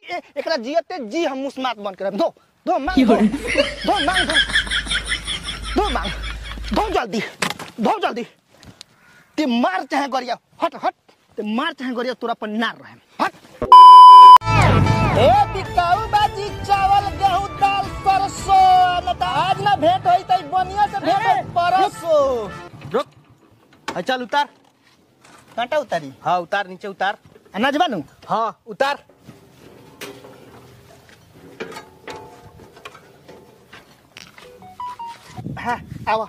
ए- एकरा जियते जी हम मुस्मात बन कर दो दो मांग दो दो मांग दो दो मांग दो जल्दी दो जल्दी ते मार चाहे गरिया हट हट ते मार चाहे गरिया तोरा पर नार रहे हट ए बिकाऊ बाजी चावल गेहूं दाल सरसों न त आज ना भेंट होई त बनिया से भेंट होई परसो रुक हाँ, चल उतार कांटा उतारी हाँ उतार नीचे उतार अनाज बानू हाँ उतार हाँ आवा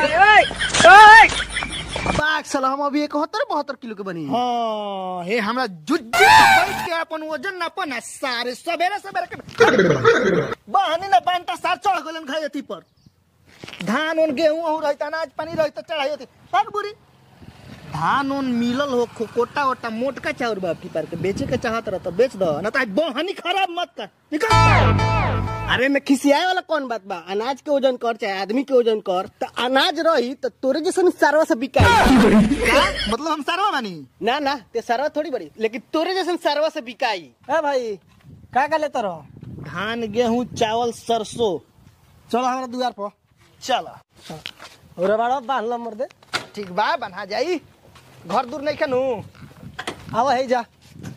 बाग साला हम अभी इकहत्तर बहत्तर किलो के बनी हाँ हे हमरा जुज्जी बैठ के अपन वजन ना पना सारे सवेरे सवेरे के बहनी ना पांटा सार चढ़ गलन खाई अथी पर धान उन गेहूं और रहता अनाज पानी रहता चढ़ाई होती पग बुरी धान उन मिलल हो खो- कोटा ओटा मोटका चाउर बाप की पर के बेचे के चाहत रह तो बेच दो ना तो आज बहनी खराब मत कर निकल अरे मैं खिसियाए वाला कौन बात बा अनाज के वजन कर चाहे आदमी के वजन कर तो अनाज रही तो तोरे जैसे सारवा से बिकाई का मतलब हम सारवा बानी ना ना ते सारवा थोड़ी बड़ी लेकिन तोरे जैसे सारवा से बिकाई ए भाई का का लेते रहो धान गेहूं चावल सरसों चलो हमारा दुआर पर चलो और बड़ा बांध लो मर्दे ठीक बा बना जाई घर दूर नहीं खनू आवा है जा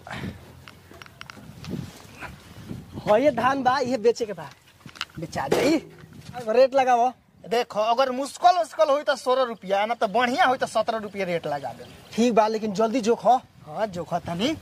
हो ये धान बा ये बेचे के बा बेचा जाई अब रेट लगाओ देखो अगर मुश्किल मुश्किल हुई तो सोलह रुपया ना तो बढ़िया हुई तो सत्रह रुपया रेट लगा दे ठीक बा लेकिन जल्दी जोखो हाँ जोखा तनी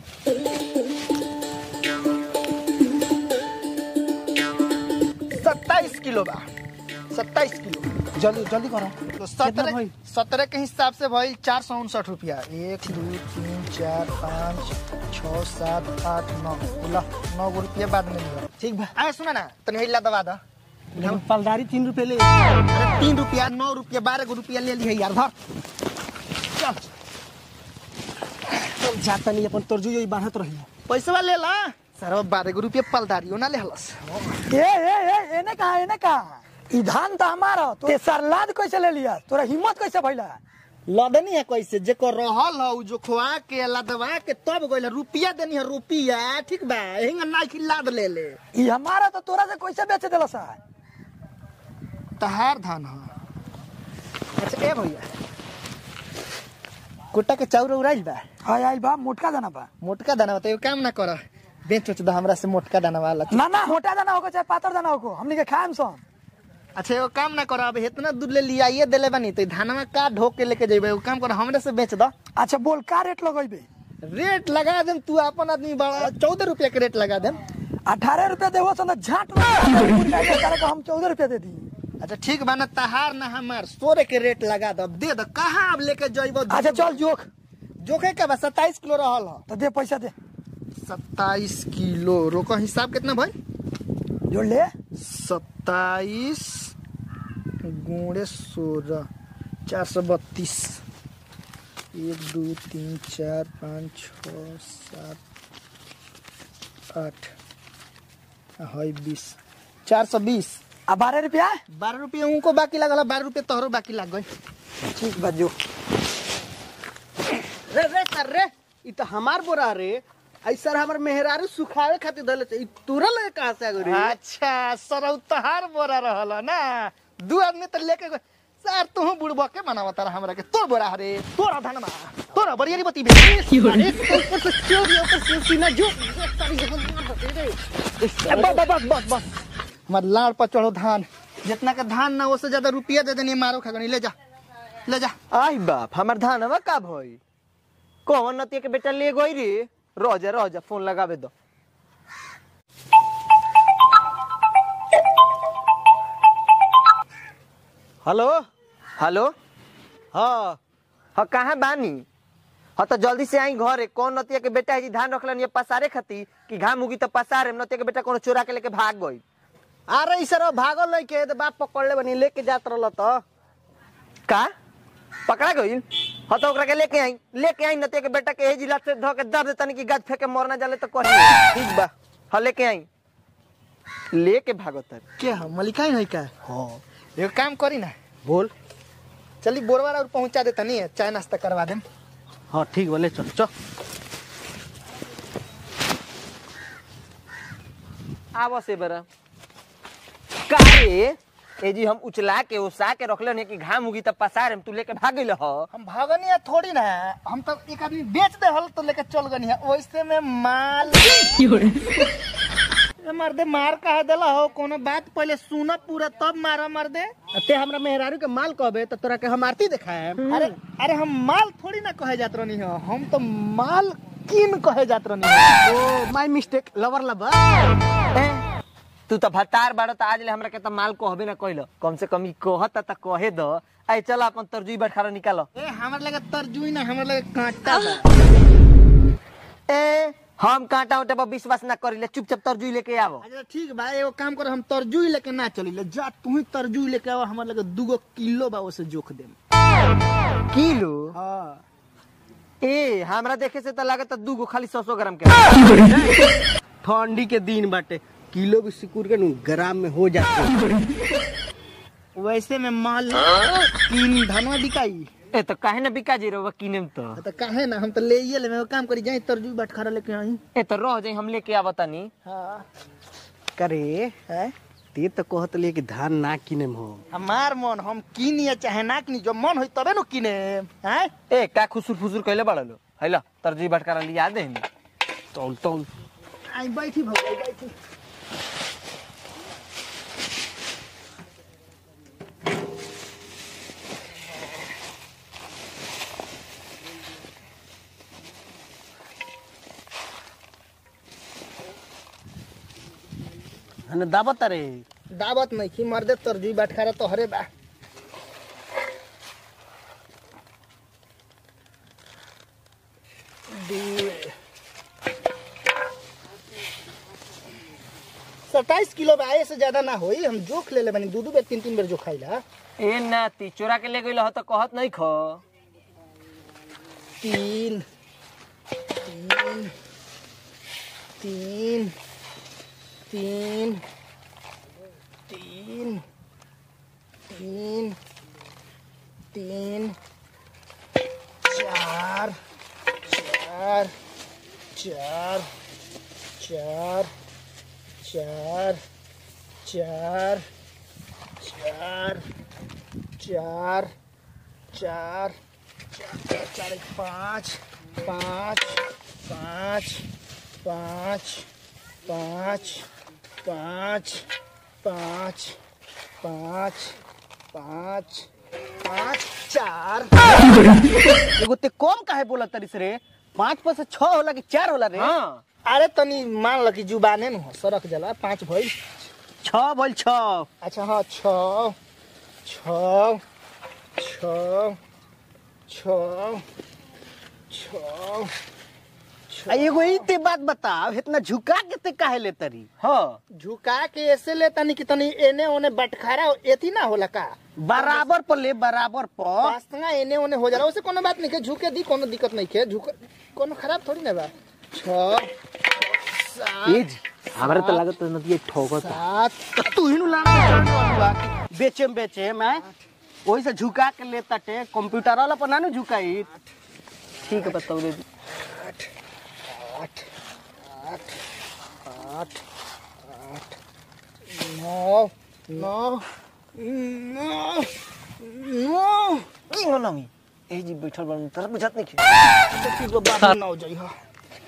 सत्ताईस किलो बा सत्ताईस किलो जल्दी जल्दी करो तो कितना सत्रह भइल? सत्रह के हिसाब से भाई चार सौ उनसठ रुपया एक दो तीन चार पाँच छः सात आठ नौ बोला नौ गो रुपया बाद में लिया ठीक बा आए सुना ना तनी हिला दबा दा लेकिन पलदारी तीन रुपए ले अरे तीन रुपया नौ रुपया बारह गो रुपया ले लिया यार धर चल तब जाता नहीं अपन तोरजू यही बांधत रही पैसा ले ला सर बारह गो रुपया पलदारियो ना ले हलस ए ए ए एने कहा एने कहा ई धान तो हमारा तो सरलाद कैसे ले लिया तोरा हिम्मत कैसे भइला लदनी है कैसे जेको रहल हो जो खोआ के लदवा के तब गइल रुपया देनी है रुपया ठीक बा हिंग ना की लाद ले ले ई हमारा तो तोरा से कैसे बेच देला सा तहार धान हो अच्छा ए भैया कुट्टा के चाउर उड़ाइल बा हाय आइल बा मोटका दाना बा मोटका दाना बता एगो काम ना कर बेच उच दो हमरा से मोटका दाना वाला ना ना मोटा दाना होको चाहे पातर दाना होको हमनी के खाएम सन अच्छा एगो काम ना कर अब इतना दूर ले लियाइए देले बानी तो धानवा का ढोक के लेके जेबे एगो काम कर हमरे से बेच दो अच्छा बोल का रेट लगेबे रेट लगा देम तू अपन आदमी बड़ा चौदह रुपया के रेट लगा देम अठारह रुपया देवो सन तो झाट मार हम चौदह रुपया दे दी अच्छा ठीक बा ना तहार ना हमार सोरे के रेट लगा दब दे दो कहाँ अब लेके जइबो अच्छा चल जोख जोखे का बा सत्ताईस किलो रहल ह तो दे पैसा दे सत्ताईस किलो रोको हिसाब कितना भाई जोड़ ले सत्ताईस गुणे सोलह चार सौ बत्तीस एक दो तीन चार पाँच छ सात आठ है बीस चार सौ बीस आ बारह रुपया बारह रुपये उनको बाकी लगल बारह रुपये तोहरो बाकी लग गई ठीक बा जो रे रे सर रे ई तो हमार बोरा रे ऐसा हमार मेहरारू सुखावे खातिर दले ई तुरल कहां से आ गई रे अच्छा सरौ तहार बोरा रहल ना दू आदमी तो लेके गए सर तू बुड़बा के मनावा तारा हमरा के तोर बोरा हरे तोरा धनमा तोरा बरियारी बती बे अरे ऊपर से चोरी ऊपर से सीना जो बस बस बस बस बस हमार लाड़ पर चढ़ो धान जितना का धान ना उससे ज्यादा रुपया दे देनी मारो खगनी ले जा ले जा आई बाप हमार धानवा का भई कौन नतिया के बेटा ले गई रे रह जा रह जा फोन लगावे दो हेलो हेलो हाँ हाँ कहाँ बानी हाँ तो जल्दी से आई घरे कौन नतिया के बेटा है जी धान रखलन ये पसारे खाती कि घाम उगी तो पसारे नतिया के बेटा कोनो चोरा के लेके भाग गई अरे इस भागल नहीं के तो बाप पकड़ ले बनी लेके जात रहल तो का पकड़ा गई हाँ तो ओकरा के लेके आई लेके आई नतिया के बेटा के हे जिला से धो के दर्द देतनी कि गाज फेंके मरना जाले तो कही ठीक बा हाँ लेके आई लेके भागो तर के हम मलिकाई नहीं का हाँ एगो काम करी ना बोल चली बोरवा और पहुंचा दे तनी चाय नाश्ता करवा देम हाँ ठीक बोले चल चल आवो से बेरा काहे ए जी हम उचला के उसा के रखले ने कि घाम उगी तब पसार हम तू लेके भाग गइल ह हम भागनी है थोड़ी ना हम तो एक आदमी बेच दे हल तो लेके चल गनी है वैसे में माल ए मार दे मार कहा देला हो कोनो बात पहले सुन पूरा तब मारा मार दे ते हमरा मेहरारू के माल कहबे तो तोरा के हम आरती दिखाए अरे अरे हम माल थोड़ी ना कहे जात रहनी हो हम तो माल किन कहे जात रहनी हो oh my mistake lover lover ए, तू तो भतार बाड़ो त आज ले हमरा के त माल कहबे ना कइल कम से कम ई कहत त कहे द आई चल अपन तरजुई बैठारा निकालो ए हमर लगे तरजुई ना हमर लगे कांटा बा ए हम कांटा उठे पर विश्वास ना करिले चुपचाप तरजुई लेके आवो अच्छा ठीक बा एगो काम कर हम तरजुई लेके ना चली जा तू ही तरजुई लेके आवा हमर लगे दूगो किलो बा ओसे जोख देम किलो हां ए हमरा देखे से त लागत दू गो खाली 100 ग्राम के ठंडी के दिन बाटे किलो भी सिकुड़ के नु ग्राम में हो जाते वैसे में माल किन धनवा बिकाई ए तो काहे ना बिका जी रहो किने में तो तो काहे ना हम तो ले ही ले काम करी जाई तरजुई बाट खड़ा लेके आई ए तो रह जाई हम लेके आवतानी हां करे है ते तो कहत ले कि धान ना किने हो हमार मन हम किनी या चाहे ना किनी जो मन होई तबे नु किने हैं ए का खुसुर फुसुर कइले बाड़लो हैला तरजुई बैठकारा लिया दे तौल तौल आई बैठी भौजाई बैठी हने दावत रे दावत नहीं की मर्दे तरजुई बाटखारा तो हरे बा दू- सत्ताईस किलो बा आए से ज्यादा ना होई हम जोख ले ले बनी दू दू बेर तीन तीन बेर जोखाइला ए नाती चोरा के ले गइल ह त कहत नहीं ख तीन तीन तीन तीन तीन तीन तीन चार चार चार चार चार चार चार चार चार चार चार एक पाँच पाँच पाँच पाँच पाँच पाँच पाँच पाँच पाँच पाँच चार एगो ते कम काहे बोलत तरिस रे पाँच पर से छह होला कि चार होला रे हां अरे तनी मान ल कि जुबाने न हो सरक जला पाँच भइल छह बोल छह अच्छा हाँ छ छ छ छ छ आ एगो ई ते बात बताओ इतना झुका के ते काहे ले तरी हां झुका के ऐसे ले तनी कि तनी एने ओने बटखारा एथी ना होला का बराबर पर ले बराबर पर पास्ता एने ओने हो जाला उसे कोनो बात नहीं के झुके दी कोनो दिक्कत नहीं के झुक कोनो खराब थोड़ी ना बा छ सात ए जी हमरा त लागत नदी ठोकत सात तो तू ही नु लाना बेचे में बेचे मैं वही से झुका के ले तटे कंप्यूटर वाला पर ना नु झुकाई ठीक है बताओ रे आठ आठ आठ आठ आठ नौ नौ नौ नौ की हो नमी ए जी बैठल बन तर बुझत नहीं खे तो ठीक बा बाद में नौ जाइ हा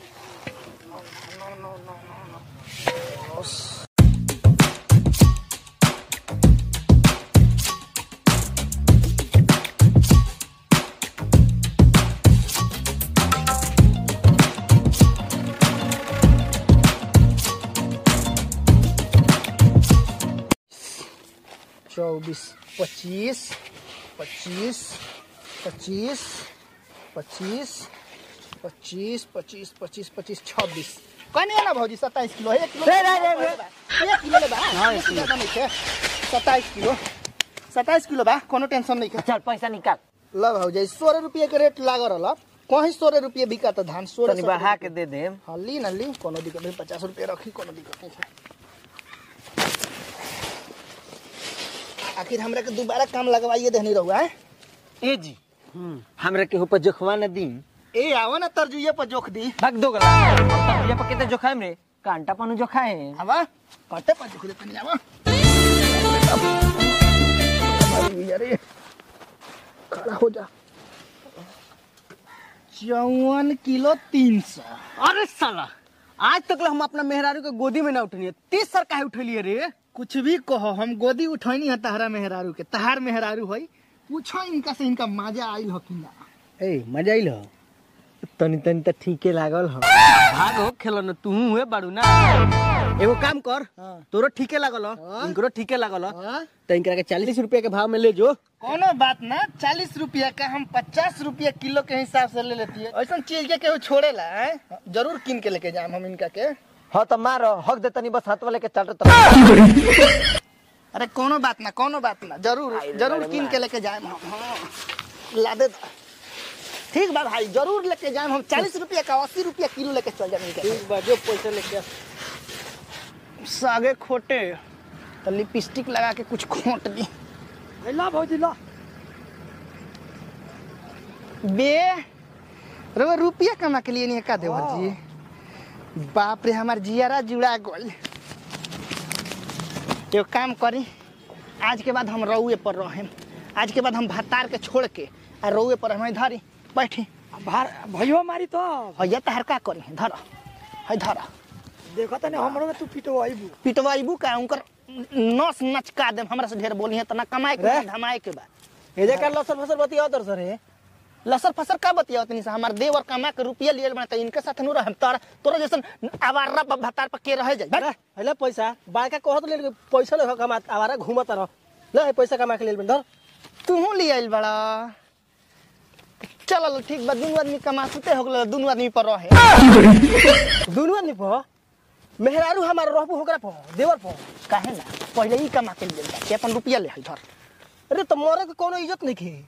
चौबीस पच्चीस पच्चीस पच्चीस पच्चीस पच्चीस पच्चीस पच्चीस पच्चीस छब्बीस कहनी है ना भौजी सत्ताईस किलो है एक किलो रे, रे, रे, रे। एक किलो ले बा एक किलो ज्यादा नहीं है सत्ताईस किलो सत्ताईस किलो बा कोनो टेंशन नहीं है चल पैसा निकाल ल भौजी सोलह रुपये के रेट लाग रहा कहीं सोलह रुपये बिका था धान सोलह तनी बढ़ा के दे दे हाँ ली ना ली कोनो दिक्कत नहीं पचास रुपये रखी कोनो दिक्कत नहीं है आखिर हमरा के दोबारा काम लगवाइए देनी रहुआ है ए जी हमरा के ऊपर जोखवा न दी ए आवा ना तरजुइये पर जोख दी भाग दो गला हम तो भैया पर केते जोखाम रे कांटा पानु जो खाए आवा कटे पर खुदे तनी आवा अरे खड़ा हो जा चौवन किलो तीन सौ अरे साला आज तक हम अपना मेहरारू के गोदी में ना उठनी तीस सर काहे उठलिए रे कुछ भी कहो हम गोदी उठैनी है तहरा मेहरारू के तहार मेहरारू है पूछो इनका से इनका मजा आइल हो कि ना ए मजा आइल हो तनी तनी त ठीके लागल ह भागो खेलो न तू हुए बाड़ू ना एगो काम कर तोरो ठीके लागल हो इनकरो ठीके लागल हो हाँ? तो इनकरा के चालीस रुपया के भाव में ले जो कोनो बात ना चालीस रुपया का हम पचास रुपया किलो के हिसाब से ले लेती है ऐसा चीज के केहू छोड़ेला है जरूर किन के लेके जाम हम इनका के हाँ तो मार हक दे तनी बस हाथ वाले के चाटत रह अरे कोनो बात ना कोनो बात ना जरूर जरूर किन के लेके जाए हम हाँ ला दे दा। ठीक बा भाई जरूर लेके जाए हम चालीस रुपया का अस्सी रुपया किलो लेके चल जाए इनके ठीक बा जो पैसा लेके आ। सागे खोटे तो लिपस्टिक लगा के कुछ खोट दी ला भौजी ला बे रो रुपया कमा के लिए नहीं का देवर जी बाप रे हमार जियारा जुड़ा गल एगो काम करी आज के बाद हम रउए पर रहें आज के बाद हम भतार के छोड़ के आ रउए पर हमें धरी बैठी भार भैयो मारी तो भैया तहर का करी धर है धर देखो तने हमरो में तू पिटो आइबू पिटवाइबू का उनकर नस नचका देम हमरा से ढेर बोली है तना कमाए के बा, धमाए के बा ए जे कर लसर फसर बतिया दर सर है लसर फसर का बतिया तनी से हमार देवर कमा के रुपया लिए बना इनके साथ नु रहम तोरा तोरा जैसन आवारा ब- भतार पर के रह जाई अरे हले पैसा बायका कहत ले ले, पैसा ले कमा आवारा घूमत रह ले है पैसा कमा के ले धर तू ले आइल बड़ा चल ठीक बा दुनू आदमी कमा सुते हो गेल दुनू आदमी पर रहे दुनू आदमी प मेहरारू हमार रहबू होकरा प देवर प काहे ना पहले ही कमा के ले के अपन रुपया ले आई धर अरे तो मोरे के कोनो इज्जत नहीं खे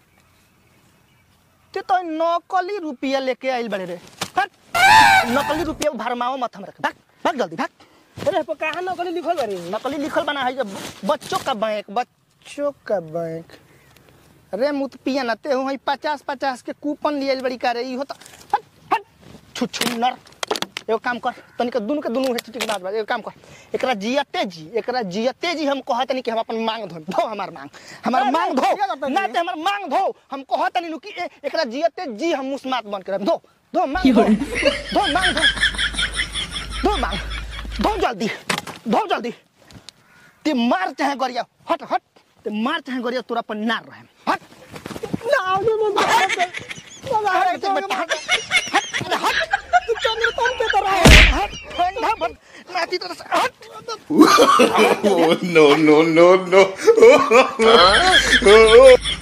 ते तो नकली रुपया लेके आइल बड़े रे हट नकली रुपया भरमाओ मत हमरा के भाग भाग जल्दी भाग अरे प कहां न गली लिखल बारे नकली लिखल बना है जो बच्चों का बैंक बच्चों का बैंक रे मुत पिया ना ते हो पचास पचास के कूपन लिए बड़ी का रे हो तो हट हट छु छु नर एगो काम कर तनिक दुनू के दुनू है ठीक बात बा एगो काम कर एकरा जियते जी एकरा जियते जी हम कहत नहीं कि हम अपन मांग धो धो हमार मांग हमार अरे, मांग क्या करता धो है ना ये? ते हमार मांग धो हम कहत नहीं कि ए, एकरा जियते जी हम मुस्मात बन कर धो धो मांग धो धो मांग धो धो मांग धो जल्दी धो जल्दी ते मार चाहे गरिया हट हट ते मार चाहे गरिया तोरा पर नार रहे हट अरे ते बेटा, हट हट अरे हट तू चंद्र तुम पे तो रहे हट ठंडा बन नाती तरह से हट Oh no no no no!